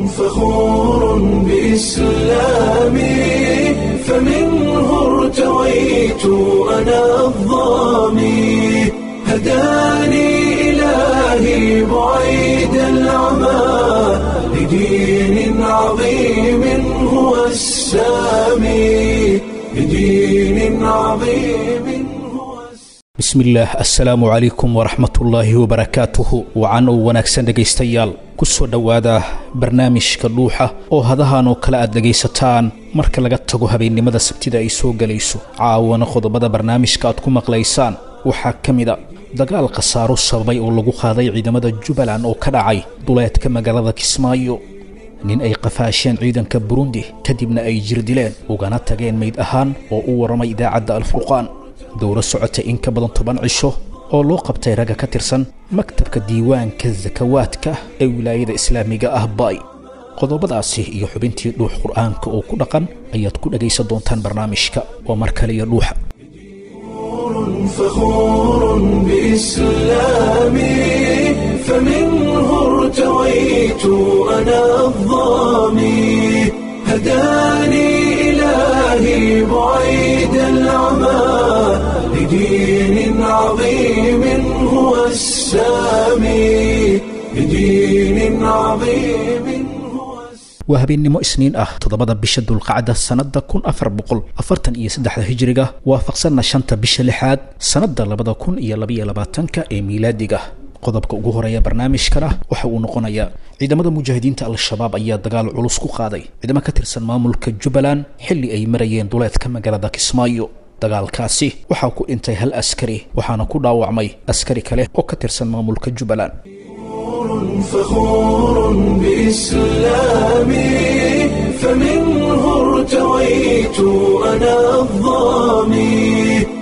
فخور بإسلامي فمنه ارتويت أنا الظامي هداني إلهي بعيد العمى لدين عظيم هو السامي لدين عظيم هو السامي bismillaah assalaamu calaykum waraxmatullaahi wabarakaatuhu wacan oo wanaagsan dhegaystayaal ku soo dhowaada barnaamijka dhuuxa oo hadahan oo kale aad dhegaysataan marka laga tago habeennimada sabtida ay soo gelayso caawana qodobada barnaamijka aad ku maqlaysaan waxaa ka mid a dagaal khasaaro sababay oo lagu qaaday ciidamada jubbaland oo ka dhacay duleedka magaalada kismaayo nin ay qafaasheen ciidanka burundi kadibna ay jir dileen ugana tageen mayd ahaan oo u warramay idaacadda alfurqaan dowro socotay in ka badan toban cisho oo loo qabtay ragga ka tirsan maktabka diiwaanka sakawaadka ee wilaayada islaamiga ah baay qodobadaasi iyo xubintii dhuux qur'aanka oo ku dhaqan ayaad ku dhegaysan doontaan barnaamijka waa mar kale iyo dhuuxa فخور بإسلامي فمنه ارتويت أنا الظامي هداني إلهي بعيد العمى لدين عظيم هو السامي لدين عظيم هو السامي waa habeennimo isniin ah toddobada bisha dulqacda sannadda kun afar boqol afartan iyo saddexda hijiriga waafaqsanna shanta bisha lixaad sannadda labada kun iyo labaiyo labaatanka ee miilaadiga qodobka ugu horeeya barnaamijkana waxa uu noqonayaa ciidamada mujaahidiinta al-shabaab ayaa dagaal culus ku qaaday ciidamo ka tirsan maamulka jubbaland xilli ay marayeen duleedka magaalada kismaayo dagaalkaasi waxaa ku dhintay hal askari waxaana ku dhaawacmay askari kale oo ka tirsan maamulka jubbaland فخور بإسلامي فمنه ارتويت أنا الظامي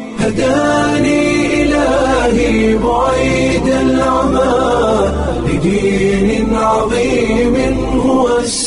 هداني إلهي بعيد العمى لدين عظيم هو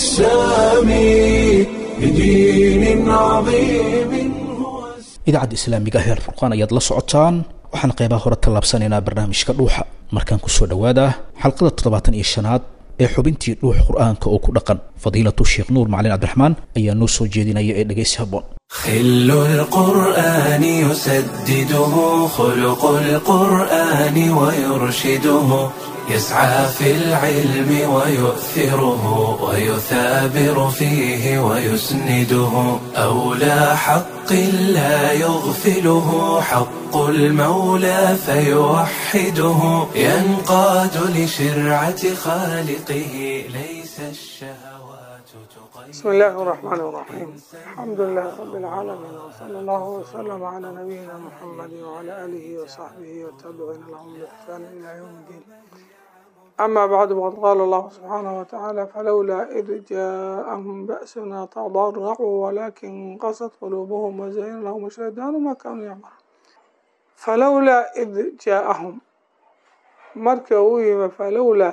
السامي لدين عظيم هو السامي idaacadda islaamiga ah ee alfurqaan ayaad la socotaan waxaan qeybaha hore tallaabsanaynaa barnaamijka dhuuxa markaan kusoo dhowaada xalqada toddobaatan iyo shanaad ee xubintii dhuux qur'aanka oo ku dhaqan fadiilatu sheekh nuur macalin cabdiraxmaan ayaa noo soo jeedinaya ee dhegaysi habboon خل القرآن يسدده خلق القرآن ويرشده يسعى في العلم ويؤثره ويثابر فيه ويسنده أولى حق لا يغفله حق المولى فيوحده ينقاد لشرعة خالقه ليس الشهوات تقيد بسم الله الرحمن الرحيم الحمد لله رب العالمين وصلى الله وسلم على نبينا محمد وعلى آله وصحبه والتابعين لهم بإحسان إلى يوم الدين أما بعد وقد قال الله سبحانه وتعالى فلولا إذ جاءهم بأسنا تضرعوا ولكن قست قلوبهم وزين لهم الشيطان ما كانوا يعملون فلولا إذ جاءهم مركوا فلولا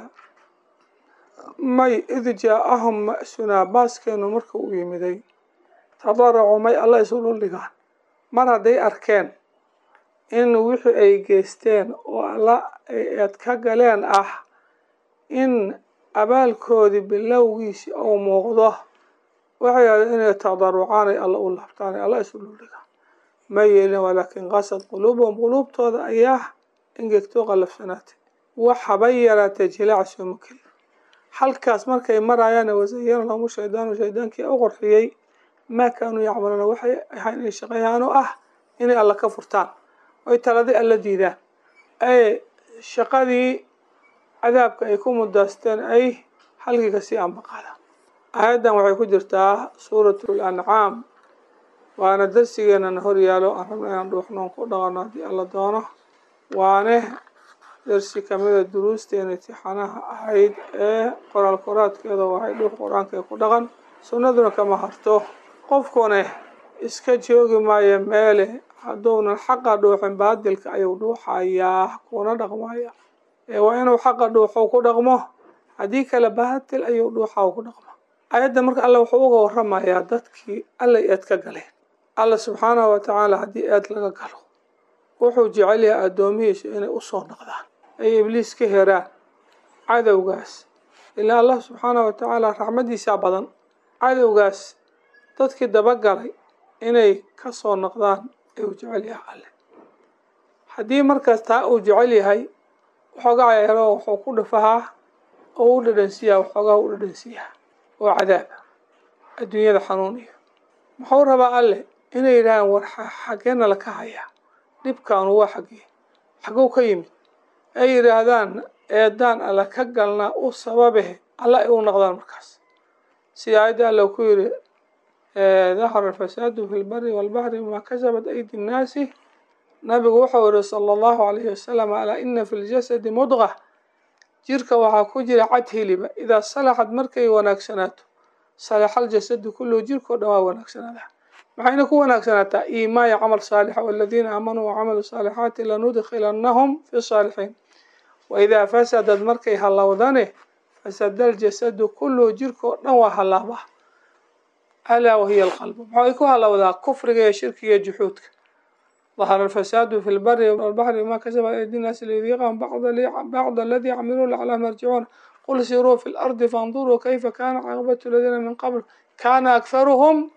may id jaa-ahum ma-sunaa baaskeenu marka u yimiday tadaracuu may alla isu dhuldhigaan mar hadday arkeen in wixii ay geysteen oo alla eed ka galeen ah in abaalkoodii bilowgiisi uu muuqdo waxay yidhahdeen inay tadarucaan ay alla u laabtaan ay alla isu dhuldhigaan ma yeelin walaakin qasad quluubuhum quluubtooda ayaa ingegtoo qallafsanaatay wax haba yaraatee jilaac sooma kelin halkaas markay marayaan wasayana lahum shaydaanu shaydaankii u qorxiyey maa kaanuu yacmaluuna waxay ahayn inay shaqeeyaan oo ah inay alla ka furtaan oy taladii alla diidaan ee shaqadii cadaabka ay ku mudaasteen ay halkii kasii ambaqaadaan aayaddan waxay ku jirtaa suuratul ancaam waana darsigeenana horyaalo aan rabna inaan dhuuxnoon ku dhaqano haddii alla doono waane darsi kamida duruusteena intixaanaha ahayd ee qoraal qoraadkeeda waxay dhuux qur-aanka ku dhaqan sunnaduna kama harto qofkuna iska joogi maayo meele hadduunan xaqa dhuuxin baadilka ayuu dhuuxayaa kuna dhaqmaya ee waa inuu xaqa dhuuxo ku dhaqmo haddii kale baadil ayuu dhuuxa ku dhaqmo ayadda marka alle wuxuu uga waramayaa dadkii alla eed ka galeen alla subxaanahu watacaala haddii eed laga galo wuxuu jecel yahay addoomihiisu inay usoo noqdaan ay ibliis ka heraan cadowgaas ilaa allah subxaanahu watacaala raxmadiisaa badan cadowgaas dadkii dabagalay inay ka soo noqdaan ee uu jecel yahay alle haddii markaas taa uu jecel yahay waxoogaa yaro wuxuu ku dhafahaa oo u dhadhansiiyaa waxoogaa u dhadhansiiyaa oo cadaaba adduunyada xanuuniya muxuu rabaa alle inay yidhahdaan war xaggeena laka hayaa dhibkaanu waa xaggee xagow ka yimid ay yidhaahdaan eedaan alla ka galnaa u sababe alla ay u noqdaan markaas sida aayadda alla ku yidhi dahara alfasaadu fi lbari walbaxri bima kasabat aydi nnaasi nabigu wuxuu yihi sala allahu alayhi wasalam alaa ina fi ljasadi mudqa jirka waxaa ku jira cad hiliba idaa salaxad markay wanaagsanaato salaxa aljasadu kulluhu jirkao dhan waa wanaagsanaada maxayna ku wanaagsanaataa iimaaya camal saalixa waladiina aamanuu wacamilu saalixaati lanudkhilannahum fi saalixiin waidaa fasadad markay hallowdane fasada aljasadu kulluhu jirkao dhan waa hallaaba alaa wahiya alqalbu maxay ku hallowdaa kufriga iyo shirkiga iyo juxuudka ظهر الفساد في البر والبحر بما كسب أيدي الناس ليذيقهم بعض بعض الذي عملوا لعلهم يرجعون قل سيروا في الأرض فانظروا كيف كان عاقبة الذين من قبل كان أكثرهم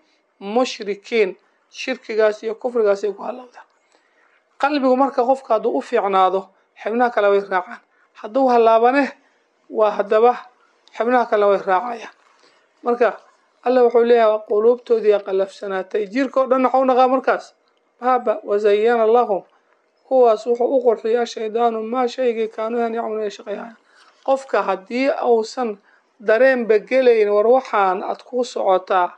مشركين shirkigaas iyo kufrigaas ay ku hallowdaan qalbigu marka qofka hadduu u fiicnaado xibnaha kale way raacaan hadduu hallaabane waa haddaba xibnaha kale way raacayaan marka alla wuxuu leeyahay quluubtoodii qalafsanaatay jirka o dhan waxau naqaa markaas baaba wazayana lahum kuwaas wuxuu u qurxiyaa shaydaanu maa shaygii kaanuhan yacmalu ay shaqayhayan qofka haddii uusan dareenba gelayn war waxaan aad ku socotaa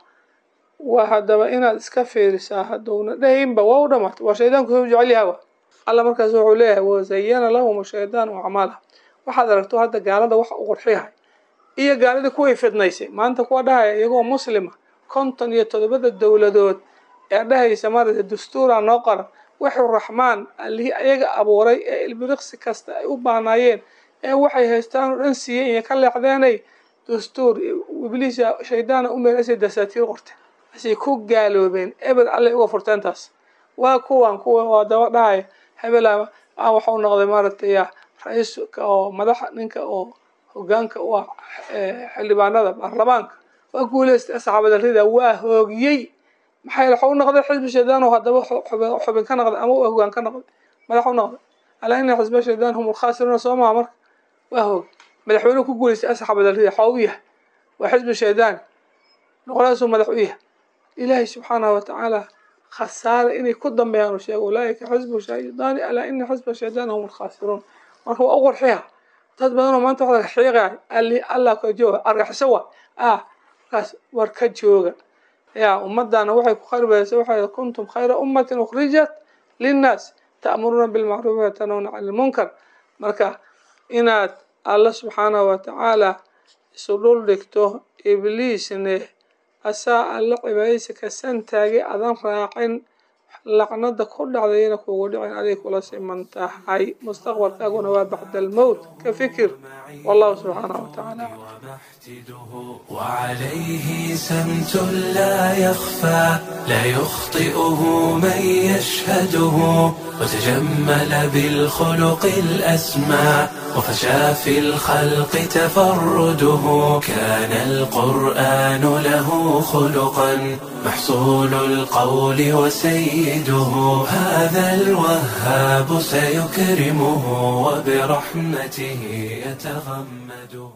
waa haddaba inaad iska fiirisaa hadduuna dhahaynba waa u dhamaatay waa shaydaanku soo jecel yahawa alla markaas wuxuu leeyahay wazayana lahum shaydaanu acmaalaha waxaad aragto hadda gaalada waxa u qurxiyahay iyo gaaladii kuway fidnaysay maanta kuwa dhahaya iyagoo muslima konton iyo todobada dowladood ee dhahaysa maarata dastuura noo qoran wuxuu raxmaan allihii ayaga abuuray ee ilbiriqsi kasta ay u baanaayeen ee waxay haystaan oo dhan siiyey iyo ka leexdeenay dastuur ibliis shaydaana u meelasay dasaatiir qorteen asay ku gaaloobeen eber allay uga furteen taas waa kuwan kuwa waa daba dhahaya hebel a waxau noqday maaragtay ra-iiska oo madaxa ninka oo hogaanka u ah xildhibaanada baarlamaanka waa guuleystay asxaabada rida waa hoogiyey maxay waxau noqday xisbi shaydaan oo haddaba xubin ka noqday ama hogaan ka noqday madax u noqday alaa ina xisba shaydaan hum lkhaasiruuna soo maha marka waa hoog madaxweynuhu ku guuleystay asxaabada rida waxaa u yahay waa xisbi shaydaan noqolaasuu madax u yahay ilaahay subxaanahu watacaala khasaare inay ku dambeeyaan u sheego ulaaika xisbu shaydaani alaa ina xisba shaydaan hum lkhaasiruun marka waa u qurxiya dad badanoo maanta waxaa xiiqaya ali allah ka jooga argaxiso waa ah markaas war ka jooga ya ummadana waxay ku kharibaysa waxay kuntum khayra ummatin ukhrijat linnaas ta'muruuna bilmacruufi watanawna cani lmunkar marka inaad alla subxaanahu watacaala isu dhul dhigto ibliisne asaa alla cibaadaysa ka santaagay adan raacin lacnada ku dhacdayna kugu dhicin aday kula siman tahay mustaqbalkaaguna waa bacda almowt ka fikir wallahu subxaanahu watacaala وعليه سمت لا يخفى لا يخطئه من يشهده وتجمل بالخلق الأسمى وفشى في الخلق تفرده كان القرآن له خلقا محصول القول وسيده هذا الوهاب سيكرمه وبرحمته يتغمده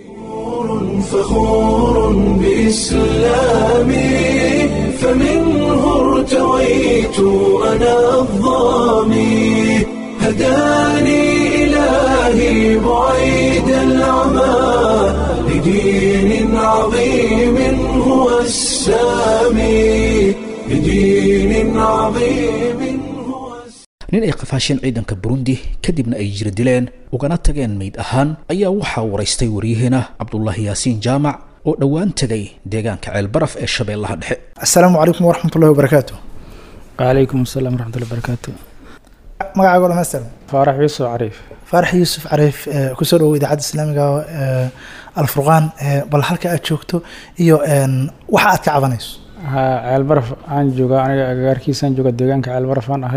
فخور بإسلامي فمنه ارتويت أنا الظامي هداني إلهي بعيد العمى لدين عظيم هو السامي لدين عظيم هو nin ay qafaasheen ciidanka burundi kadibna ay jira dileen ugana tageen mayd ahaan ayaa waxaa waraystay waryaheena cabdulaahi yaasiin jaamac oo dhowaan tegay deegaanka ceelbaraf ee shabeellaha dhexe asalaamu calaykum waraxmat ullahi wabarakaatu وعليكم السلام ورحمة الله وبركاته magacaago dhamaystir فارح يوسف عريف faarax yuusuf cariif ee, kusoo dhawow idaacadda islaamiga ee, alfurqaan ee, bal halka aad joogto iyo een, waxa aad ka cabanayso ها ceel baraf aan joogaa aniga agagaarkiisaan jooga deegaanka ceel baraf aan ahay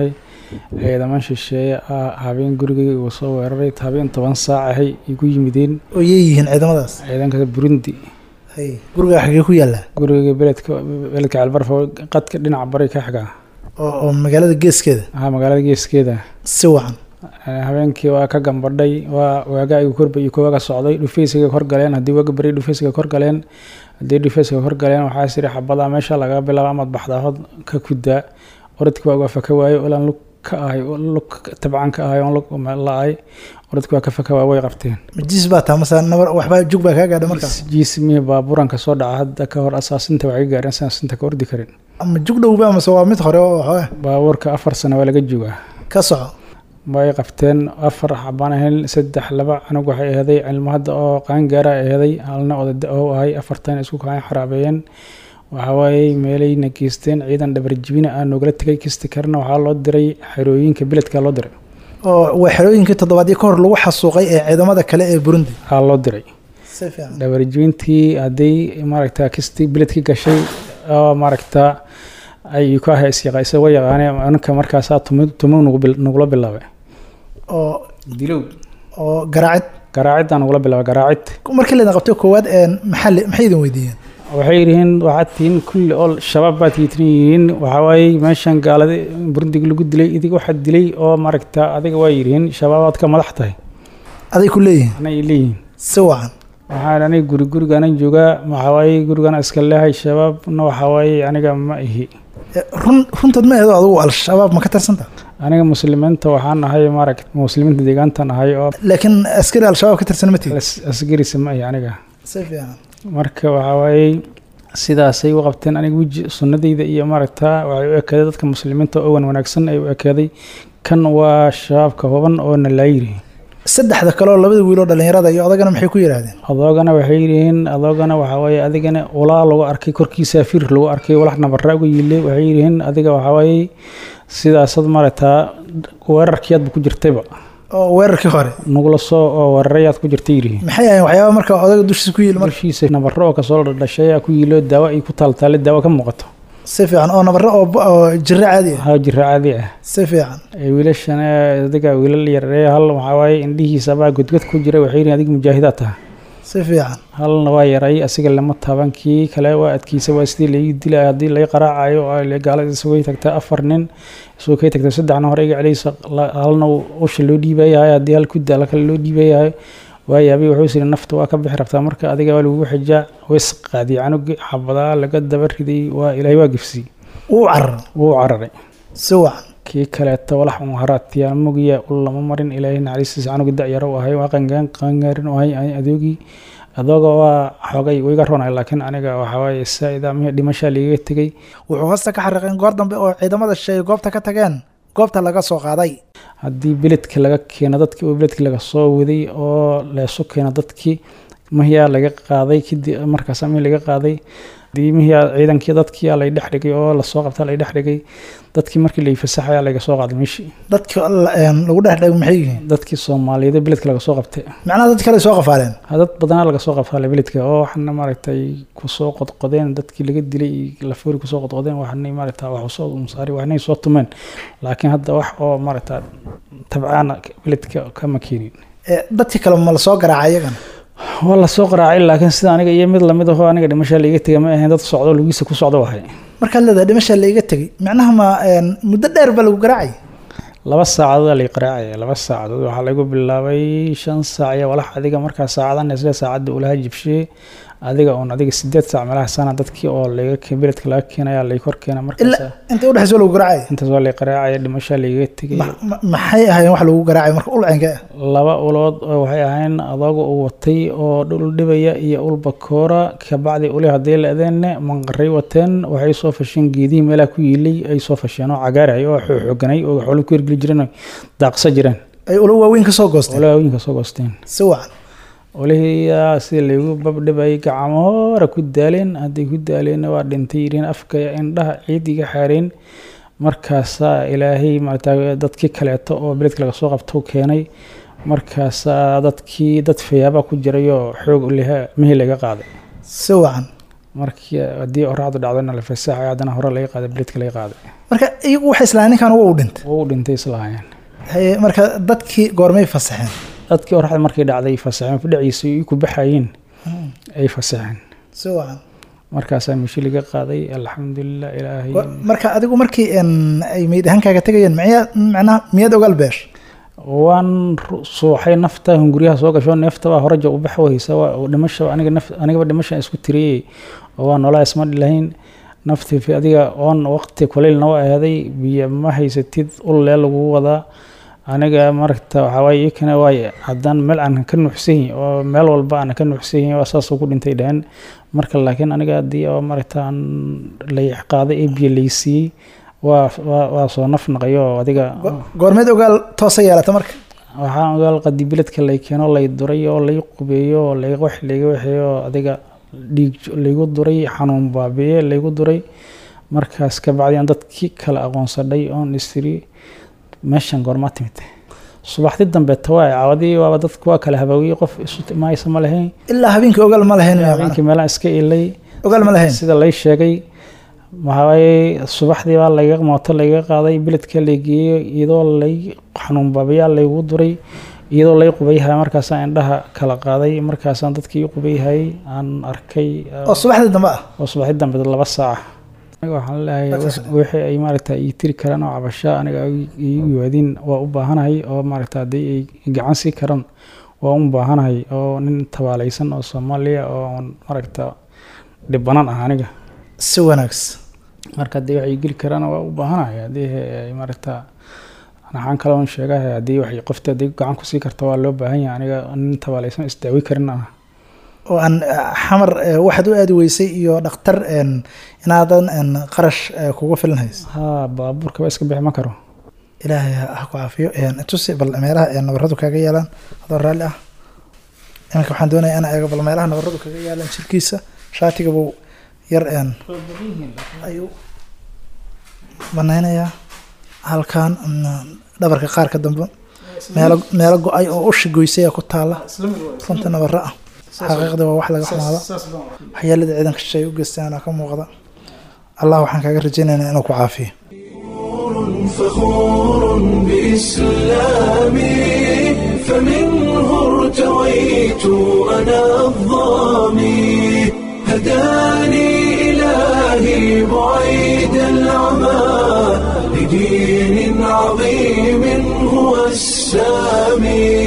ciidaman shisheeye ah habeen gurigay uu soo weeraray habeen toban saac ahay igu yimideen oo yeeyihiin ciidamadaas ciidanka burundi hay guriga xagee ku yaallaa guriga beledka beledka calbarfa qadka dhinaca bari ka xiga oo oo magaalada geeskeeda ahaa magaalada geeskeeda si wacan habeenkii waa ka gambadhay waa waaga igu korba iyo koowaga socday dhufeysiga kor galeen haddii waaga bari dhufeysiga kor galeen haddii dhufeysiga kor galeen waxaa siri xabada meesha laga bilaabo amaad baxdaahod ka kudaa orodki waa uga faka waayo ilaan lug ka ahay lug tabcan ka ahay oon lug la-ay orodki waa ka faka waayo way qabteen majiis baa taa mase nabar waxbaa jug baa kaa gaadha markaas jiismihi baaburanka soo dhaca hadda ka hor asaasinta waxay gaareen saasinta ka ordi karin ama jug dhowba mase waa mid hore oo waxooga baabuurka afar sano waa laga joogaa ka soco way qabteen afar xabaan ahayn saddex laba canug waxay aheeday cilmo hadda oo qaangaara aheeday halna odada oo ahay afartan isku kaan xaraabeeyeen waxawaaye meelayna geysteen ciidan dhabarjibina ah noogala tegay kisti karna waxaa loo diray xerooyinka beledka loo diray oo waa xerooyinkii toddobaadyo ka hor lagu xasuuqay ee ciidamada kale ee burundi aa loo diray si fiican dhabarjibintii hadday maaragta kisti beledki gashay oo maaragta ay ku ahay isyaqa isagoo yaqaanay anka markaasaa tumi tumo nugu bil- nugula bilaabay oo dilow oo garaacid garaaciddaa nugula bilaabay garaacid markii laydin qabtay koowaad een maxaa li- maxay idin weydiiyeen waxay yihiin waxaad tihiin kulli oo shabaab baad tiitin yihiin waxawaaye meeshan gaalada burundiga lagu dilay idig waxaad dilay oo maaragta adiga waa yihiin shabaabaad ka madax tahay aday ku leeyihiin anay leeyihiin si wacan waxaan aniga guri gurigana joogaa waxawaaye gurigana iska leehay shabaabna waxawaaye aniga ma ihi E, run runtood ma eedo adigu al-shabaab ma ka tirsanta aniga muslimiinta waxaan ahay maaragta muslimiinta deegaantan ahay oo laakiin askari al-shabaab ka tirsan ma tihin as- asgarisa ma ihi aniga si fiican marka waxawaaye sidaasay u qabteen aniga weji sunnadayda iyo maaragta waxay u ekaaday dadka muslimiinta oo wan wanaagsan ay u ekaaday kan waa shabaabka huban oo nalaayiri saddexda kale oo labada wiil oo dhallinyarada iyo odagana maxay ku yidhaahdeen adoogana waxay yihiin adoogana waxawaaye adigana ulaa lagu arkay korkiisa fiir lagu arkay walax nabarra uga yiilay waxay yihiin adiga waxawaaye sidaasad maaragtaa weerarkiyaadba ku jirtayba oo weerarkii hore nagula soo oo weerarayaad ku jirtay yihiin maxay ahayn waxyaaba marka odaga dushiisa ku yiil marka marshiisa nabarro oo kasoo dhashay aa ku yiilo daawo ay ku taaltaale daawo ka muuqato si fiican oo nabarro oo oo jirro caadi ah haa jira caadi ah si fiican ee wiilashan ee adiga wiilal yaree hal waxaa waaye indhihiisabaa godgod ku jira waxay yihiin adiga mujaahidaad taha si fiican halna waa yaray asiga lama taaban kii kale waa adkiisa waa sidii laii dilay haddii lai qaraacayo oo ay gaalada isugay tagta afar nin isugoo kay tagta saddexna hore iga celiysa la- halna uu usha loo dhiibayahay haddii hal ku daala kale loo dhiibayahay waa yaabay wuxuu siri nafta waa ka bixi rabtaa marka adiga waa lagugu xijaa ways qaadiyay canugi xabadaa laga daba riday waa ilaahay waa gifsiyey wuu carar wuu cararay si wacan kii kaleeto walax un haraatiyaa mugiya ul lama marin ilaahay naxariistiisa canugi da-yaro u ahay waa qangaan qangaarin u ahay ani adoogii adooga waa xogay wiga ronay laakiin aniga waxawaaye saa-ida mihi dhimashaa liiga tegey wuxuu hoosta ka xariiqeen goor dambe oo ciidamada shisheeye goobta ka tageen goobta laga soo qaaday haddii beledka laga keeno dadkii oo beledkii laga soo waday oo leesu keeno dadkii mihiyaa laga qaaday kadib markaas mihi laga qaaday haddii mihiyaa ciidankii dadkii lay dhex dhigay oo lasoo qabta lay dhex dhigay dadkii markii lay fasaxaya laga soo qaaday meeshii dadka la- een, lagu dhex dhego maxay yihiin dadkii soomaaliyeed ee beledka laga soo qabtay macnaha dad kale soo qafaaleen Ha, dad badanaa laga soo qabtay beledka oo waxna maaragtay kusoo qodqodeen dadkii laga dilay iyo lafoori kusoo qodqodeen waxnay maaragta wax usoo umsaari waxnay soo tumeen laakiin hadda wax oo maaragta tabcaana beledka kama keenin E, dadkii kale ma la soo garaacay iyagana waa lasoo qaraacay laakiin sida aniga iyo mid lamid ahoo aniga dhimashaa laiga tegay ma ahayn dad socdo lugiisa ku socdo wahay markaad leedahay dhimasha laiga tegey macnaha ma een, muddo dheer baa lagu garaacay laba saacadood aa lay qaraacaya laba saacadood waxaa lagu bilaabay shan saac iyo walax adiga markaa saacadan isla saacadda ulaha jibshee adiga oon adiga sideed saac meelaha sana dadkii oo laga ke- beledka laga keenaya lay kor keena markaas ilaa inta udhexaysa waa lagu garaacay intaas waa lay qaraacaya dhimashaa laiga tegay Ma- ma- maxay ahayn wax lagu garaacay marka ulcenka ah laba ulood oo waxay ahayn adooga uu watay oo dhul dhibaya iyo ul bakoora kabacdi uli haddii la-deenne manqaray wateen waxay soo fasheen geedihii meelaha ku yiilay ay soo fasheen oo cagaaray oo xooganay oo xoolo ku hergeli jireen oo daaqsa jireen ay ula waaweyn ka soo goosteen olaa haweenka soo goosteen si wacan olihiyaa sida laygu babdhibayay gacmo hore ku daaleen hadday ku daaleenna waa dhintay yidhiin afka indhaha ciid iga xaareen markaasaa ilaahay maarata dadkii kaleeto oo beledka laga soo qabto keenay markaasaa dadkii dad fayaabaa ku jiray oo xoog uliha mihi laga qaaday si wacan markii haddii oraacdu dhacdona la fasaxay haddana hore laga qaaday beledka laga qaaday marka iyagu waxay islahayn ninkan uga u dhintay wuu u dhintay islahaayeen haye marka dadkii goormay fasaxeen dadkii oraxda markay dhacday fasaxeen fadhiciisa ay ku baxayeen ay fasaxeen si wacan markaasaa meshi laga qaaday alxamdulilah ilaahay Wa- marka adigu markii een, ay meyd ahaankaaga tegayeen miyaa macnaha miyaad ogaal beesh waan ru- suuxay nafta hunguryaha soo gasho neeftabaa horeja u bax waysa waa oo dhimasha aniga naf anigaba dhimasha isku tiriyey oo waa noolaa isma dhilahayn nafti fi adiga oon waqti kuleylna waa ahaaday biyo ma haysatid ulee lagu wadaa aniga maragta waxaa waaye iyakana waay haddaan meel aan ka nuuxsan yahin oo meel walba aan ka nuuxsan yahin waa saasoo ku dhintay dhaheen marka laakiin aniga haddii oo maragta aan lay qaaday ee biyo laysiiyey waa waa waa soo naf naqayo oo adiga Go- goormeed ogaal toosa yeelata marka waxaan ogaal qadi biledka lay keeno lay duray oo lay qubeeyo oo lay wax layga waxeeyo oo adiga dhiig laygu duray xanuun baabiye laygu duray markaas kabacdi aan dadkii kale aqoonsadhay oon istiri meeshan goormaa timid subaxdii dambe tawaa caawadii waaba dadku waa kala habaawiyey qof isu imaaysa ma lahayn ilaa habeenkii ogaal ma lahayn miyaa habeenkii macnaha? meelaan iska ilay ogaal ma lahayn sida lay sheegay waxawaaye subaxdii baa layga mooto layga qaaday beledka lay geeyey iyadoo lay xanuun baabiyaa laygu duray iyadoo lay qubayhaya markaasaan indhaha kala qaaday markaasaan dadkii i qubayhayay aan arkay oo subaxdii dambe ah oo subaxdii dambe laba saaca aniga waxaan leeyahay wixii ay maaragta ii tiri karaan oo cabasho aniga ay iigu yimaadiin waa u baahanahay oo maaragta haddii ay gacan sii karaan waa u baahanahay oo nin tabaalaysan oo soomaaliya oo aan maaragta dhibanan ah aniga si wanaagsan marka haddii waxay geli karaan waa u baahanahay haddii ay maaragta waxaan kaloon sheegahay haddii waxay qofta haddii gacan kusii karta waa loo baahan yahay aniga nin tabaalaysan isdaawi karin ah oo aan eh, xamar eh, waxaad u aadi weysay iyo dhakhtar een, inaadan een, qarash eh, kugu filan hays haa baabuurka ba iska bixi ma karo ilaahay ha ha ku caafiyo een, tusi bal meelaha ee nabaradu kaga yaalaan adoo raalli ah iminka waxaan doonayaa inaan eego bal meelaha nabaradu kaga yaalaan jirkiisa shaatiga buu yar een, ayuu banaynayaa halkan mm, dhabarka qaarka dambe meelo meelo go-ay oo ushi goysaya ku taala runta nabaro ah xaqiiqda waa wax laga xumaado waxyaalada ciidanka shishay u geystaan ka muuqda allah waxaan kaaga rajaynaynaa inuu ku caafiyo فخور بإسلامي فمنه ارتويت أنا الظامي هداني إلهي بعيد العمى لدين عظيم هو السامي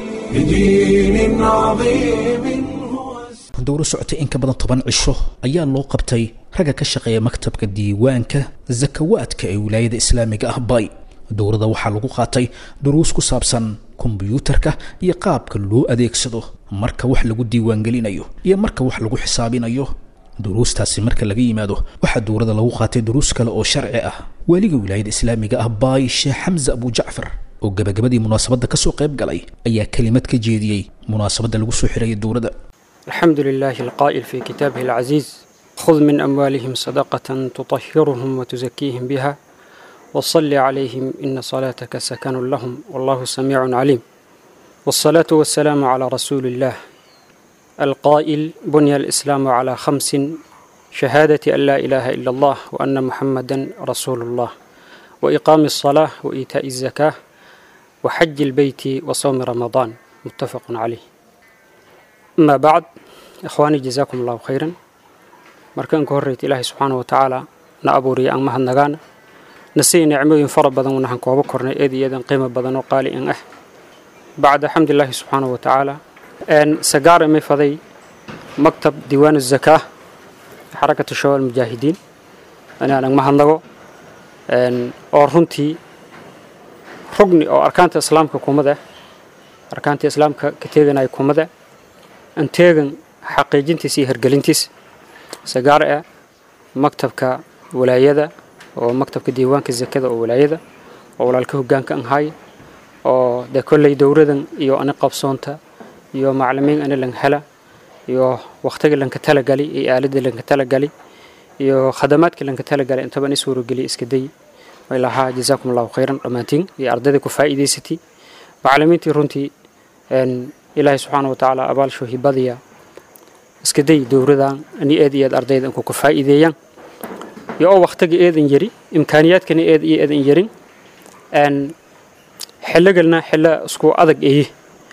لدين عظيم هو السامي dowro socotay in ka badan toban cisho ayaa loo qabtay ragga ka shaqeeya maktabka diiwaanka zakawaadka ee wilaayada islaamiga ah bay dowrada waxaa lagu qaatay duruus ku saabsan kombiyuutarka iyo qaabka loo adeegsado marka wax lagu diiwaangelinayo iyo marka wax lagu xisaabinayo duruustaasi marka laga yimaado waxaa dowrada lagu qaatay duruus kale oo sharci ah waaliga wilaayada islaamiga ah bay sheekh xamse abu jacfar oo gabagabadii munaasabadda kasoo qayb galay ayaa kelimad ka jeediyey munaasabadda lagu soo xirayay dowrada الحمد لله القائل في كتابه العزيز خذ من أموالهم صدقة تطهرهم وتزكيهم بها وصل عليهم إن صلاتك سكن لهم والله سميع عليم والصلاة والسلام على رسول الله القائل بني الإسلام على خمس شهادة أن لا إله إلا الله وأن محمدا رسول الله وإقام الصلاة وإيتاء الزكاة وحج البيت وصوم رمضان متفق عليه أما بعد إخواني جزاكم الله خيرا markaan ka horreyta ilaahay subxaana wa tacaala na abuuriya aan mahadnagaana na siiya nicmooyin fara badan wanahan kooba kornay eed iyo eedan qiimo badan oo qaali in ah bacda xamdilaahi subxaana wa tacaala sagaar imay faday maktab diiwaan zakaa xarakatu shabaab mujaahidiin inaan ang mahadnago oo runtii rugni oo arkaanta islaamka kumada arkaanta islaamka ka teeganaya kumada an teegan xaqiijintiisa iyo hergelintiisa sagaar ah maktabka walaayada oo maktabka diiwaanka zakada oo walaayada oo walaalka hogaanka an haaya oo dee kolley dowradan iyo ani qabsoonta iyo maclimiin ani lan hela iyo waqtiga lanka talagali iyo aalada lanka talagali iyo khadamaadka lanka talagali intaba ni suurogeliya iska day way lahaa jazaakum allahu khayran dhammaantiin iyo ardayda ku faa'iidaysatay maclimiintii runtii ilaahay subxaana wa tacaala abaalsho hibadiya iska day dowradan ani eed iyo eed ardayda inku ka faa'iideeyaan iyo oo waqtiga eedan yari imkaaniyaadkana eed iyo eedan yarin n xilligalna xillo isku adag eye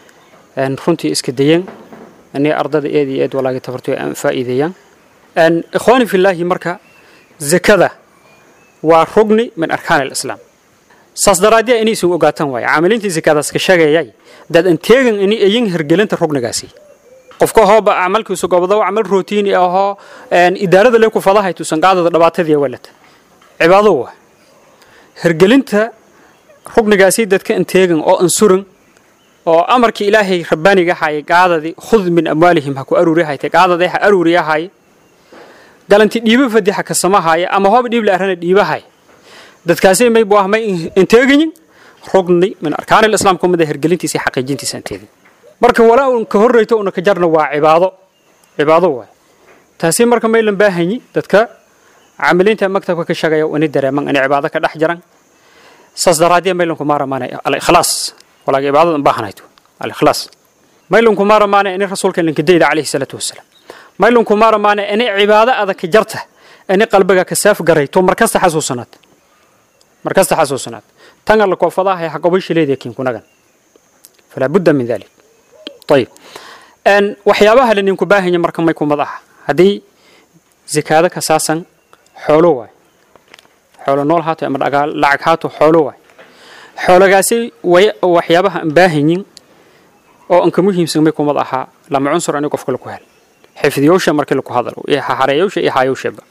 n runtii iska dayeen ani ardada eed iyo eed walaagi tabartoy aan faa'iideeyaan n ikhwaani fillaahi marka zakada waa rugni min arkaan alislaam saas daraaddiya inay isu ogaataan waaye caamiliintii zakadaas ka sheegayay dad an teegan inay ayin hergelinta rugnigaasi qofka hooba camalkiisu gobdo camal rootiini ahoo idaarada le ku fadahay tusan qaadada dhibaatadii walata cibaado waa hergelinta rugnigaasi dadka an teegan oo an suran oo amarkii ilaahay rabbaaniga hayay qaadadii khud min amwaalihim ha ku aruuri haytay qaadadii ha aruuriya haye galanti dhiibo fadixa ka samahaya ama hooba dhiib la arana dhiibahay dadkaasi may buu ah may inteegayin rugni min arkaan alislaam ka mid ah hergelintiisa iyo xaqiijintiisa aan teegin marka walaa un ka horreyto una ka jarna waa cibaado cibaado waay taasi marka maylan baahanyi dadka caamiliinta maktabka ka shaqeeya ini dareeman inay cibaado ka dhex jiran saas daraaddiya maylanku maaramaana alikhlaas walaaga cibaadada an baahanayto alikhlaas maylanku maaramaana ini rasuulka linkadayda calayhi salaatu wasalaam maylanku maaramaana ini cibaado adag ka jarta ini qalbiga ka saaf garayto markasta xasuusanaad markasta xasuusanaad tan alla koofadaha ee xaqobo shileedii kiinkunagan falaa budda min dalik ayib waxyaabaha la ninku baahanya marka may kumad aha haddii zakaado ka saasan xoolo waay xoolo nool haato ama dhagaal lacag haato xoolo waay xoolagaasi way waxyaabaha aan baahanyin oo anka muhiimsan may kumad ahaa lama cunsur ani qofka laku hel xifdiyoosha markii laku hadalo iyo hareeyoosha iyo haayowshaba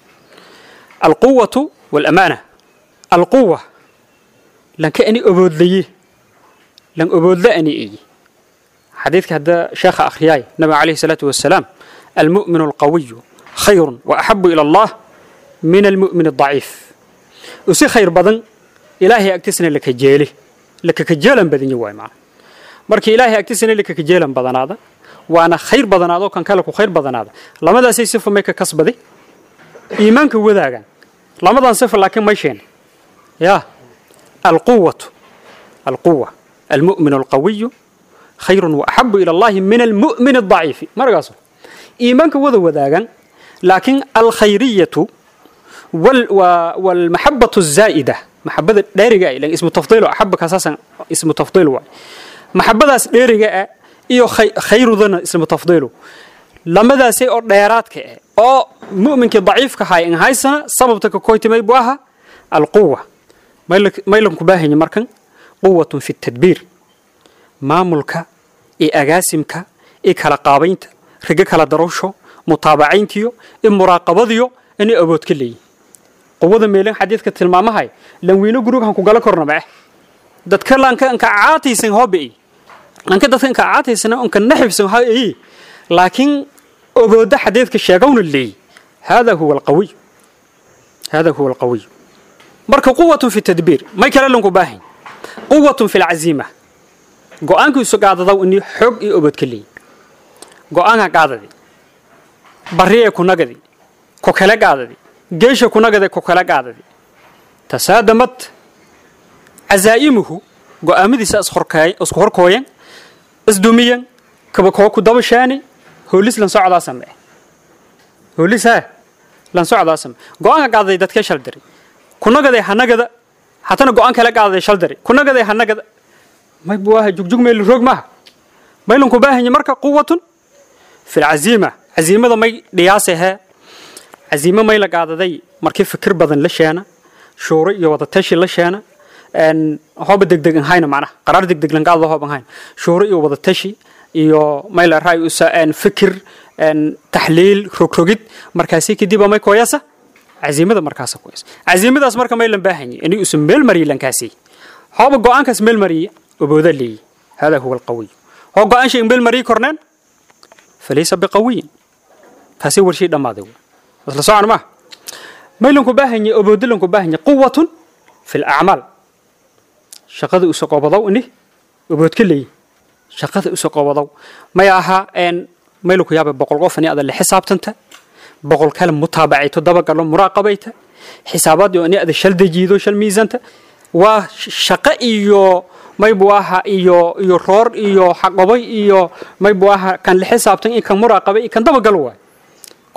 alquwatu walamaana alquwa lanka ani oboodlaye lan oboodla ani eyi xadiidka hadda sheekha akhriyaay nabiga calayhi salaatu wasalaam almu'minu alqawiyu khayrun wa axabu ila allah min almu'min aldaciif usi khayr badan ilaahay agtiisna lakajeele lakakajeelan badanya waay macna markii ilaahay agtiisna lakakajeelan badanaada waana khayr badanaado kan kale ku khayr badanaada lamadaasay sifa may ka kasbaday iimaanka wadaagaan lamadan sifa laakiin may sheene yaa alquwatu alquwa almu'min alqawiyu خير وأحب إلى الله من المؤمن الضعيف مرقصه إيمانك وذا وذاقا لكن الخيرية وال والمحبة الزائدة محبة دارجة لأن اسم تفضيل أحبك أساسا اسم تفضيل واي محبة دارجة إيو خير ذن اسم تفضيل لما ذا سي ديرات كأ أو مؤمنك ضعيف كهاي إن هاي سنة سببتك كويت ما يبواها القوة ما يلك ما يلك باهي مركن قوة في التدبير maamulka iyo agaasimka iyo kala qaabaynta rigo kala darowsho mutaabacayntiyo iyo muraaqabadiyo inay awood ka leeyihin quwada meelin xadiidka tilmaamahay lanweyno gurughan ku gala korna mae dadka lanka anka caataysan hobe lanka dadka anka caataysan anka naxibsan ha eyi laakiin awooda xadiidka sheegawna leeyi hada huwa alqawiy hada huwa alqawiy marka quwatun fi tadbiir may kale lanku baahan quwatun fi lcaziima go-aankiisu qaadadaw inii xoog iyo obod ka leeyi go-aanka qaadadi barriye kunagadi ku kale qaadadi geesha kunagade ku kale qaadadi tasaadamad casaa'imuhu go-aamadiisa isku horkooyan isdumiyan kaba koo ku dabashaani hoolis lan socdaa samee hoolis haa lan socdaa samee go-aanka qaadaday dadkee shal diray kunagaday hanagada hatana go-aan kale qaadaday shal diray kunagaday hanagada may buaha jugjug meel roog maaha maylanku baahanya marka quwatun fi lcaziima caziimada may dhiyaasahe caziimo may la qaadaday markii fikir badan la sheena shuuro iyo wadatashi la sheena hooba degdeg hayna macnaha qaraar degdeg lan qaadada hooban hayna shuuro iyo wadatashi iyo may la raay usa fikir taxliil rogrogid markaasi kadib may kooyasa caziimada markaasa kooyasa caziimadaas marka may lan baahanya inay usa meel mariya lankaasi hooba go-aankaas meel mariya وبوذا لي هذا هو القوي هو قان شيء بيل مري كورنان فليس بقوي تاسي ور شيء دما دو اصل سوعن ما ميلنكو باهني أبودلنكو باهني قوة في الأعمال شقد أسقوبضو إني أبود كلي شقد أسقوبضو ما ياها إن ميلكو يابا بقول قفني هذا اللي حساب تنت بقول كلام متابعته دبق له مراقبته حسابات يعني هذا شل دجيدو شل ميزانته waa shaqo iyo maybu aha iyo iyo roor iyo xaqobay iyo maybu aha kan la xisaabtan iyo kan muraaqabay iyo kan dabagal waay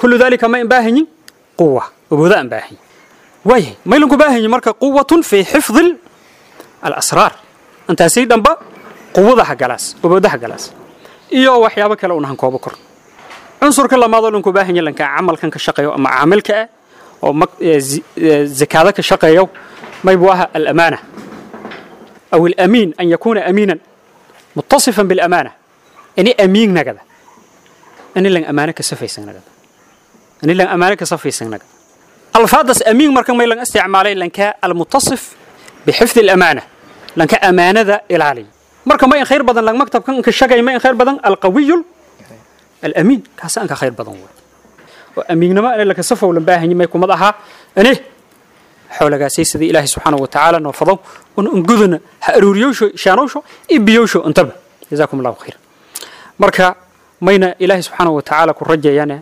kullu dalika ma imbaahanyin quwa awooda aan baahanyin waayahay maylanku baahanyin marka quwatun fii xifdi alasraar intaasay dhanba quwadaha galaas awoodaha galaas iyo waxyaabo kale unahan koobo kor cunsurka lamaadoo dhanku baahanya lanka camalkan ka shaqeeyo ama caamilka ah oo zakaada ka shaqeeyo maybu aha alamaana aw alamiin an yakuuna amiinan mutasifan bilamaana ini amiin nagada ini lan amaano ka safaysan nagada ini lan amaano ka safaysan nagada alfaadas amiin marka may lan isticmaalay lanka almutasif bixifdi alamaana lanka amaanada ilaaliya marka ma in khayr badan lang maktabkan ka shaqay ma in khayr badan alqawiyu alamiin kaas aan ka khayr badan way oo amiignimo in la kasafow lan baahanyi may kumad ahaa ane xoolagaasay sidii ilaahay subxaanahu wa tacaala noo fadow un unguduna ha aruuriyowsho shaanowsho iyo biyowsho intaba jazaakum allahu khayr marka mayna ilaahay subxaanahu wa tacaala ku rajeeyane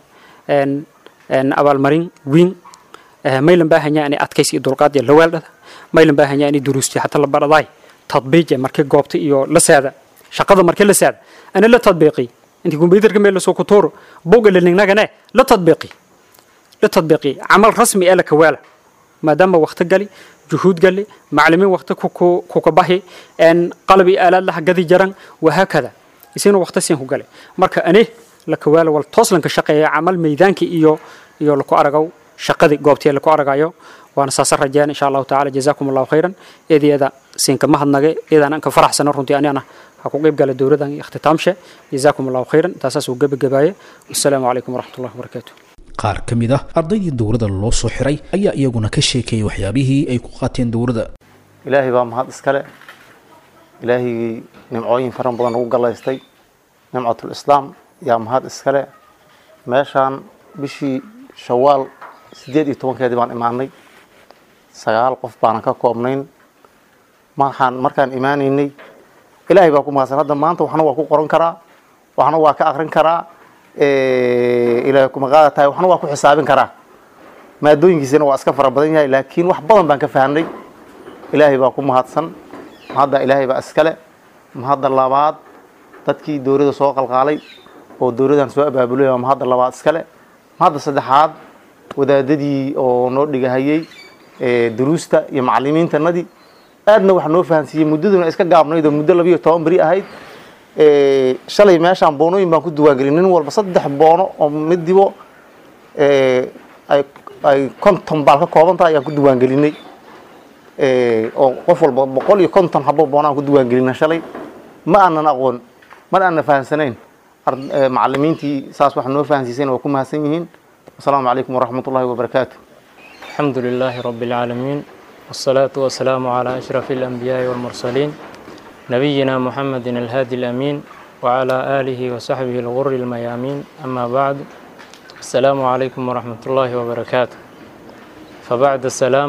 abaalmarin wiin maylan baahanya inay adkaysi iyo dulqaad iyo lawaaldhada maylan baahanya inay duruusti hata la baradaay tadbiije markii goobta iyo la saada shaqada markii la saada ana la tadbiiqi intii kumbuyuutarka meel lasoo ku tuuro buugga lanignagane la tadbiiqi la tadbiiqi camal rasmi ee la kawaala maadaama waqti gali juhuud gali maclimiin waqti kuka bahi qalab iyo aalaad laha gadi jaran wahaakada isina waqti siin ku gale marka ane la kawaala wal tooslanka shaqeeya camal meydaankii iyo iyo laku aragaw shaqadii goobtii laku aragayo waana saasa rajeen insha allahu tacaala jazaakum allahu khayran eedeeda siinka mahadnage eedaan anka faraxsana runtii anigana ha ku qayb gala dowladan iyo ikhtitaamshe jazaakum allahu khayran taasaas uu gebagabaaye wassalaamu calaykum waraxmat ullahi wabarakaatu qaar ka mid ah ardaydii dowladda loo soo xiray ayaa iyaguna ka sheekeeyey waxyaabihii ay ku qaateen dowladda ilaahay baa mahad iskale ilaahigii nimcooyin faran badan ugu gallaystay nimcatul islaam yaa mahad iskale meeshaan bishii shawaal siddeed iyo tobankeedii baan imaanay sagaal qof baanan ka koobnayn markaan markaan imaanaynay ilaahay baa ku mahadsan hadda maanta waxna waa ku qoran karaa waxna waa ka akrin karaa ilaahay kuma qaada tahay waxna waa ku xisaabin karaa maadooyinkiisana waa iska fara badan yahay laakiin wax badan baan ka fahnay ilaahay baa ku mahadsan mahadda ilaahay baa iskale mahadda labaad dadkii dowladda soo qalqaalay oo dowladdan soo abaabulay waa mahadda labaad iskale mahadda saddexaad wadaadadii oo noo dhigahayey duruusta iyo macalimiintanadii aadna wax noo fahansiiyey muddaduna iska gaabnayd oo muddo labiyo toban beri ahayd shalay meeshaan boonooyin baan ku diwaangelin nin walba saddex boono oo midibo ay konton baal ka kooban tahay ayaan ku diwaangelinay oo qof walba boqol iyo konton habo boonaan ku diwaangelina shalay ma aanan aqoon mana aanan fahansanayn macalimiintii saas wax noo fahansiisayna waa ku mahadsan yihiin السلام عليكم ورحمة الله وبركاته الحمد لله رب العالمين والصلاة والسلام على أشرف الأنبياء والمرسلين نبينا محمد الهادي الأمين وعلى آله وصحبه الغر الميامين أما بعد السلام عليكم ورحمة الله وبركاته فبعد السلام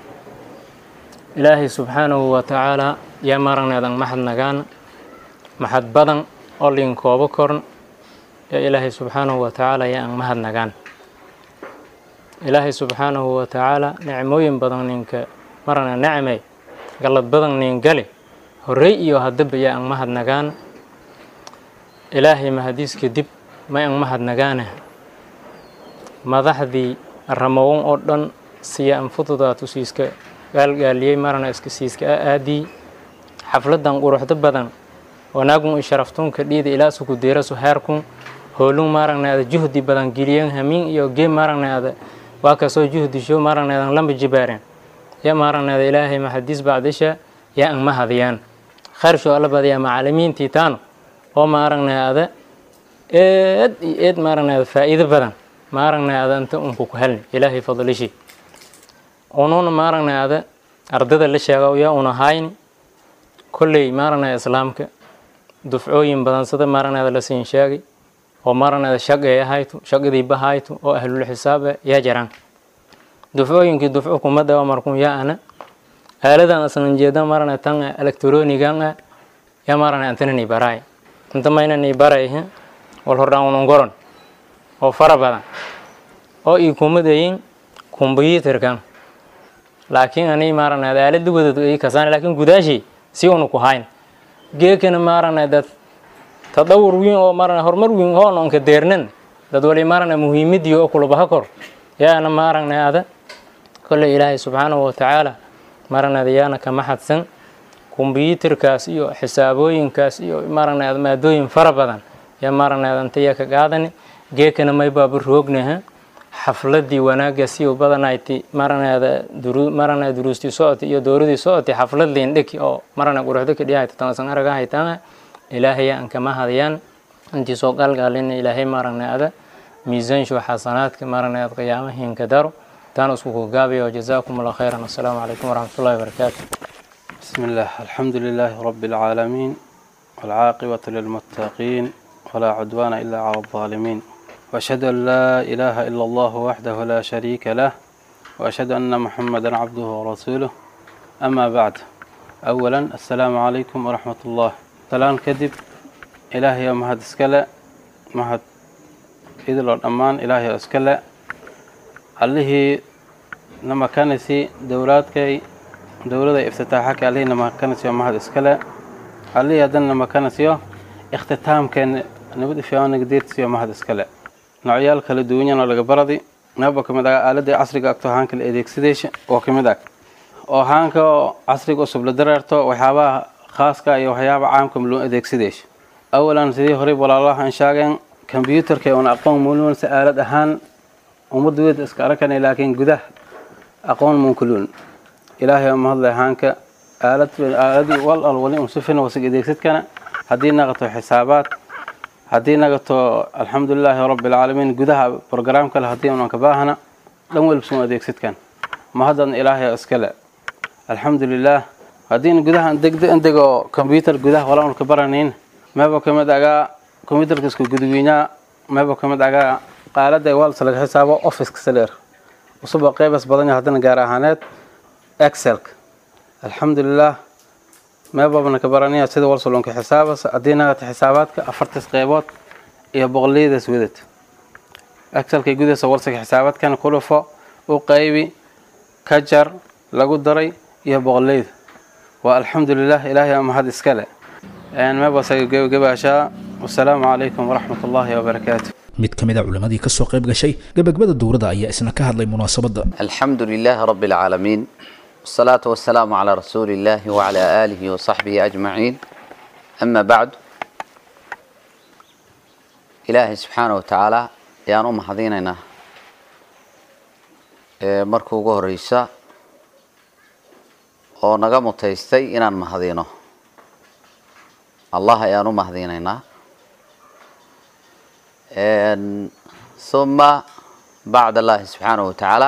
إلهي سبحانه وتعالى يا مرنا دن محد نغان محد بدن أولين كوبكرن يا إلهي سبحانه وتعالى يا أن محد نغان ilaahay subxaanahu wa tacaala nicmooyin badan ninka marana necmay gallad badan nin gali horey iyo haddaba yaa ang mahadnagaan ilaahay mahadiiska dib may ang mahadnagaane madaxdii ramowon oo dhan siya anfududaatu siiska gaalgaaliyey marana iska siiska a aadii xafladan quruxdo badan wanaagun i sharaftunka dhiida ilaa suku deerasu heerkun hoolun maaragnaada juhdi badan geliyen hamiin iyo gee maaragnaada waa kasoo juhdisho maaragneedan lamba jibaaren ya maaragneeda ilaahay maxadiis bacdisha yaa ang mahadiyaan khayrsho alla badayaa macalimiintii taano oo maaragneeda eed iyo eed maaragneeda faa'iido badan maaragneeda inta unku ku helni ilaahay fadlishi ununa maaragneeda ardada la sheega yaa una hayni kolley maaragneeda islaamka dufcooyin badan sida maaragneeda la siin sheegay oo maaragneeda shaqeeya haytu shaqadii bahaytu oo ahlul xisaabe yaa jiraan dufcooyinkii dufco kumada oo markun yaa ana aaladan asnan jeeda marana tan electronigan ah yaa marana antanani baraay inta maynani baray wal hordhaan unan goron oo fara badan oo ii kumadayin kombyuutarkan laakiin ani maaragneeda aalada wadad ii kasaan laakiin gudaashii si unu ku hayn geekana maaragneeda tadawur wiin oo marana horumar wiin hoon onka deernan dad wali maaragna muhiimadii oo kulabaha kor yaana ma aragnay ada kolley ilaahay subxaanahu watacaala maaragnaada yaana kama xadsan kombyuutarkaas iyo xisaabooyinkaas iyo maaragnaada maadooyin fara badan yaa maaragnaada intaya ka qaadani geekana may baaba roognaha xafladii wanaagga si u badanayti maaragnaada duru maaragnaada duruustii socoti iyo dowradii socoti xaflad liindhiki oo maragna quruxdo ka dhiyahayta tanasan araga haytana ilaahaya aan kama hadayaan intii soo qalgaalina ilaahay maaragnaada miisaanshu xasanaadka maaragnaada qiyaamahiinka daro taan isku kugaabayo jazaakum allah khayran assalaamu calaykum waraxmatullahi wabarakaatu بسم الله الحمد لله رب العالمين والعاقبة للمتقين ولا عدوان إلا على الظالمين وأشهد أن لا إله إلا الله وحده لا شريك له وأشهد أن محمدا عبده ورسوله أما بعد أولا السلام عليكم ورحمة الله سلام كذب إلهي مهد اسكلا مهد إذن الأمان إلهي اسكلا اللي نما كانسي دوراتكي dowlada iftitaaxaka allihina makanasiyo mahad iskale allihii haddana makanasiyo ikhtitaamkeena nabad ifyaanaga deertisiyo mahad iskale noocyaal kala duwanyan oo laga baradi naba kamid ah aaladii casriga agto haanka la adeegsadeysha oo kamid ag oo haanka oo casriga usub la dareerto waxyaabaha khaaska iyo waxyaaba caamka loo adeegsadeysha awalan sidii horey walaalaha aan sheegeen kombyuutarka una aqoon mulunsa aalad ahaan ummadda weyd iska arakanay laakiin gudaha aqoon munkuluun ilaahay oo mahadlay haanka aalad aaladii wal al wali unsufin wasig adeegsadkana haddii naqato xisaabaad haddii naqato alxamdulilaahi rabbi alcaalamiin gudaha brograam kale haddii unan ka baahana dhan welbsun adeegsadkan mahaddan ilaahay oo iskale alxamdulilaah haddiin gudaha degdo indego combyutar gudaha wala un ka baranayn meeba kamid agaa combyutarka isku gudwiinyaa meeba kamid agaa qaalada walsa laga xisaabo officeka saleer usuba qeybas badanya haddana gaar ahaaneed excelka alxamdulilah meebabna ka baranaya sida walsalonka xisaabas haddii nagata xisaabaadka afartas qeybood iyo boqoliyadaas wadad excelka gudaysa walsaka xisaabaadkan kulufo u qaybi ka jar lagu daray iyo boqoleyda waa alxamdulilah ilaahay aa mahad iskale meebasaga gebagabaashaa wasalaamu calaykum waraxmat ullaahi wabarakaatu mid ka mid a culimmadii ka soo qayb gashay gebagabada dowladda ayaa isna ka hadlay munaasabadda الحمد لله رب العالمين والصلاة والسلام على رسول الله وعلى آله وصحبه أجمعين أما بعد إلهي سبحانه وتعالى يان أم حضيننا markuu ugu horeysa oo naga mutaystay inaan mahadino allah ayaan u mahadinaynaa ثم بعد الله سبحانه وتعالى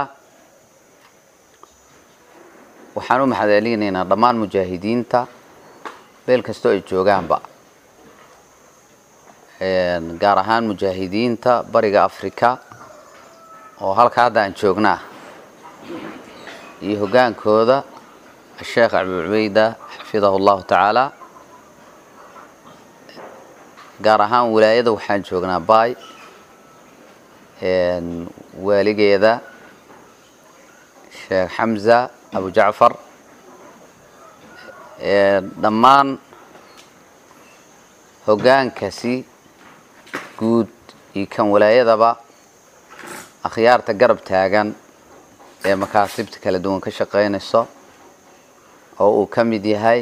waxaan u maxadcelinaynaa dhammaan mujaahidiinta meel kastoo ay joogaanba gaar ahaan mujaahidiinta bariga africa oo halka hadda aan joognaa iyo hoggaankooda asheekh abu cubeyda xafidahu allahu tacaala gaar ahaan wilaayada waxaan joognaa bay waaligeeda sheekh xamza abu jacfar dhammaan hoggaankasi guud iyo kan walaayadaba akhyaarta garab taagan ee makaasibta kala duwan ka shaqaynayso oo uu ka mid yahay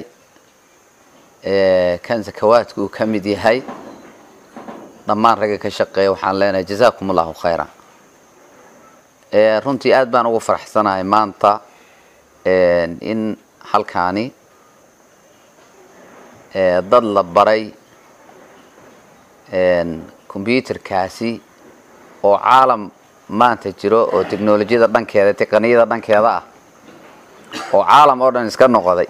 kan sakawaadka uu ka mid yahay dhammaan ragga ka shaqeeya waxaan leenahay jazaakum allahu khayra runtii aad baan ugu faraxsanahay maanta in halkaani dad la baray combyuterkaasi oo caalam maanta jiro oo technolojiyada dhankeeda tiqaniyada dhankeeda ah oo caalam oo dhan iska noqday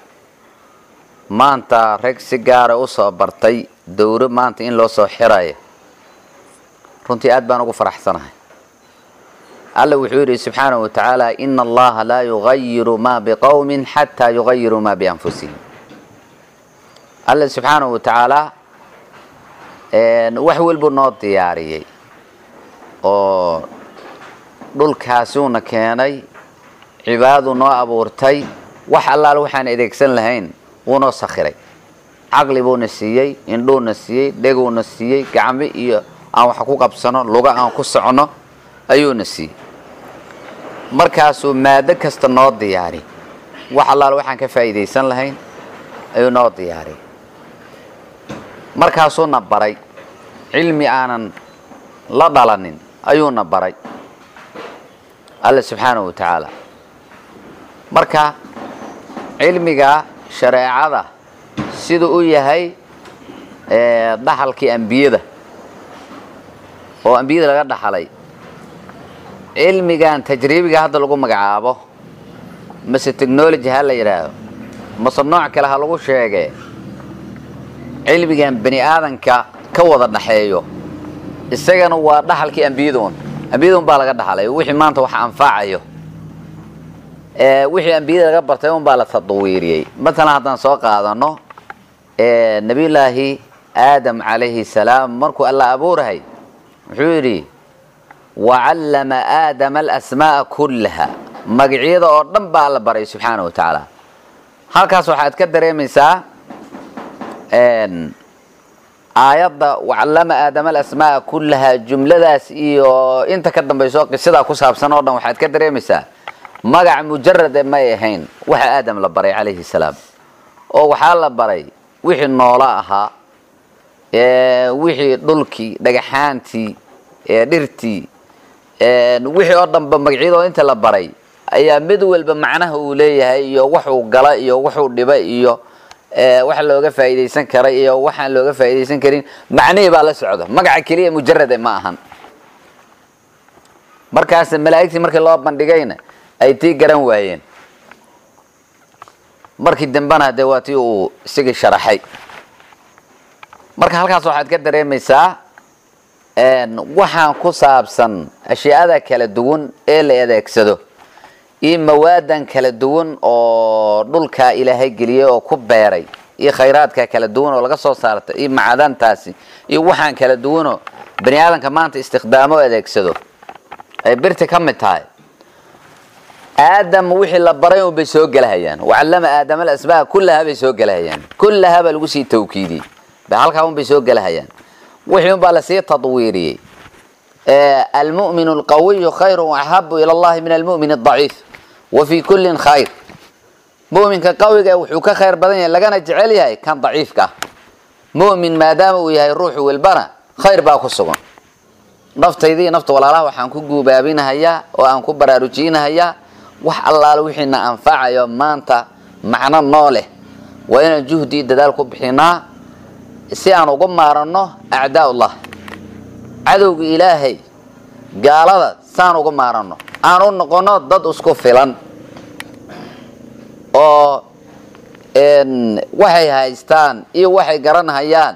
maanta rag si gaara usoo bartay dowro maanta in loo soo xirayo runtii aad baan ugu faraxsanahay alla wuxuu yidhi subxaanahu watacaala ina allaha laa yugayiru ma biqowmin xataa yugayiruu ma bianfusihim alla subxaanahu watacaala wax walbuu noo diyaariyey oo dhulkaasuuna keenay cibaadadu noo abuurtay wax allaal waxaan adeegsan lahayn wuu noo sakhiray caqli buuna siiyey indhuuna siiyey dheguuna siiyey gacmo iyo aan wax ku qabsano luga aan ku socono ayuuna siiyey markaasuu maado kasta noo diyaari wax allaal waxaan ka faa'iidaysan lahayn ayuu noo diyaariyay markaasuuna baray cilmi aanan la dhalanin ayuuna baray alle subxaanahu wa tacaala marka cilmiga shareecada siduu u yahay dhaxalkii ambiyada oo ambiyada laga dhaxalay cilmigan tajriibiga hadda lagu magacaabo mase technology ha la yidhaahdo mase nooc kale ha lagu sheegee cilmigan bani aadanka ka wada dhaxeeyo isagana waa dhaxalkii ambiyaduun ambiyaduun baa laga dhaxlay wixii maanta wax anfacayo wixii ambiyada laga bartay un baa la tadwiiriyey matalan haddaan soo qaadano nabiyullaahi aadam calayhi salaam markuu alla abuurahay wuxuu yidhi wacallama aadama alasmaa'a kullaha magacyada oo dhan baa alla baray subxaana wa tacaala halkaas waxaad ka dareemaysaa aayadda wacallama aadama alasmaa'a kullaha jumladaas iyo inta ka dambayso qisadaa ku saabsan oo dhan waxaad ka dareemaysaa magac mujarade may ahayn waxa aadam la baray calayhi salaam oo waxaa la baray wixii noola ahaa wixii dhulkii dhagaxaantii dhirtii wixii oo dhanba magacyadoo inta la baray ayaa mid walba macnaha uu leeyahay iyo waxuu gala iyo wuxuu dhiba iyo wax looga faa'iidaysan karay iyo waxaan looga faa'iidaysan karin macnihii baa la socda magaca keliya mujarade ma ahan markaas malaa'igtii markii loo bandhigayna ay tii garan waayeen markii dambena dee waa tii uu isigii sharaxay marka halkaas waxaad ka dareemaysaa waxaan ku saabsan ashyaada kala duwan ee la adeegsado iyo mawaadan kala duwan oo dhulkaa ilaahay geliyey oo ku beeray iyo khayraadka kala duwan oo laga soo saarta iyo macdantaasi iyo waxaan kala duwanoo bani aadamka maanta istikhdaamo adeegsado ay birta ka mid tahay aadam wixii la baray un bay soo gelahayaan wacallama aadama alasmaa kullaha bay soo gelahayaan kullaha baa lagu sii tawkiidiyey halkaa un bay soo gelahayaan wixii un baa lasii tadwiiriyey almu'min alqawiyu khayru axabu ila allahi min almu'min adaciif wa fii kullin khayr mu'minka qawiga wuxuu ka khayr badan yahay lagana jecel yahay kan daciifka ah mu'min maadaama uu yahay ruuxu welbana khayr baa ku sugan naftaydii nafta walaalaha waxaan ku guubaabinahayaa oo aan ku baraarujinahayaa wax allaale wixiina anfacayo maanta macno noo leh waa inaan juhdii dadaal ku bixinaa si aan uga maaranno acdaa'ullah cadowga ilaahay gaalada saan uga maaranno aan u noqonno dad isku filan oo waxay haystaan iyo waxay garanhayaan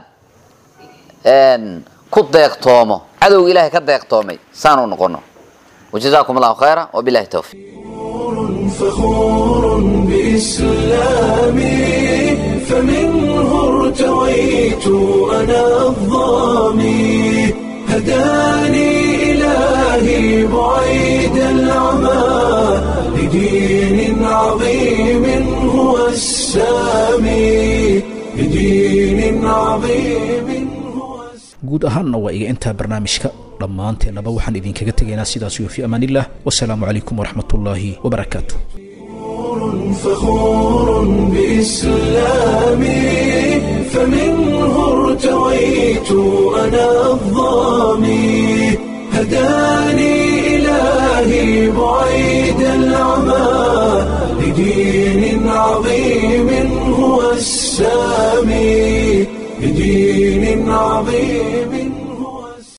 ku deeqtoomo cadowga ilaahay ka deeqtoomay saan u noqonno wajazaakum allahu khayra wabilahi towfiiq فخور بإسلامي فمنه ارتويت أنا الظامي هداني إلهي بعيد العمى لدين عظيم هو السامي لدين عظيم guud ahaanna waa iga intaa barnaamijka dhammaanteennaba waxaan idinkaga tegaynaa sidaas iyo fi amaanillah wasalaamu calaykum waraxmat ullaahi wabarakaatu فخور بإسلامي فمنه ارتويت أنا الظامي